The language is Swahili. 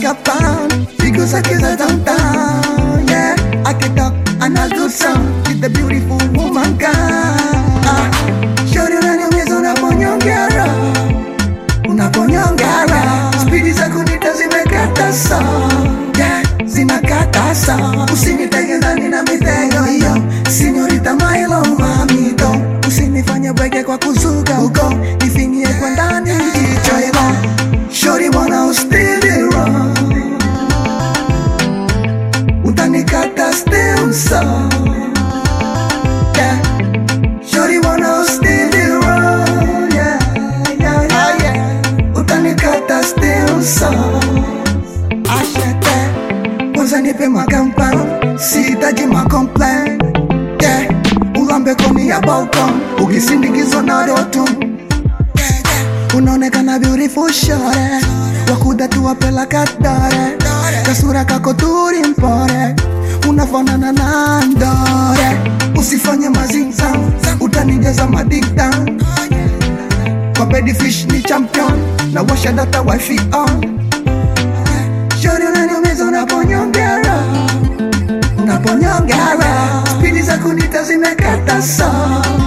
like a pound Because I kiss her downtown Yeah, I can talk and I do some She's the beautiful woman kind ah. Shorty unaniumiza unaponyongera Unaponyongera Spidi za kunita zimekata so Yeah, zinakata so Usinitege ndani na mitego hiyo Sinyorita Milo mamito Usinifanye bwege kwa kuzuga uko Nifinyie kwa ndani hicho hilo Shorty wanna still wrong Utanikata still so Yeah Shorty wanna still wrong Yeah, yeah, yeah, yeah Utanikata still so Ashete Kwanza nipe makampa Sihitaji macomplain Yeah Ulambe koni ya balcon Ukisindikizwa na rotum unaonekana beautiful shore wakuda tuwapela kadore kasura kako turi mpore unafanana na ndore usifanye mazinza utanijaza madikta kwa bedi fish ni champion na washa data wifi on shori unaniumiza unaponyongera unaponyongera spidi za kunita zimekata so